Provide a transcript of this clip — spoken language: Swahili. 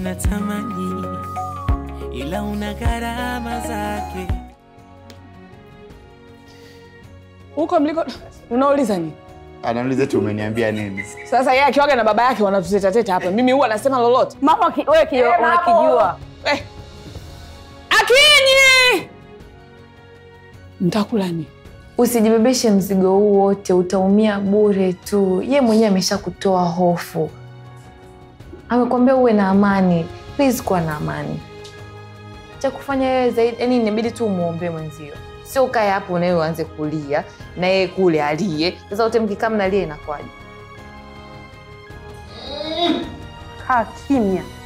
unatamani, ila una gharama zake. Huko mliko unauliza nini? Anauliza tu umeniambia nini? Sasa yeye akiwaga na baba yake wanatutetateta hapa, mimi huwa anasema lolote. Mama ki- wewe ki- unakijua. Eh. Akinyi! Mtakula nini? Usijibebeshe mzigo huu wote, utaumia bure tu. Ye mwenyewe amesha kutoa hofu, amekwambia uwe na amani. Please kuwa na amani. Cha kufanya wewe zaidi, yani inabidi tu umwombee mwenzio, sio ukae hapo nawe uanze kulia na yeye kule alie. Sasa wote mkikaa mnalia inakuwaje? Kaa kimya.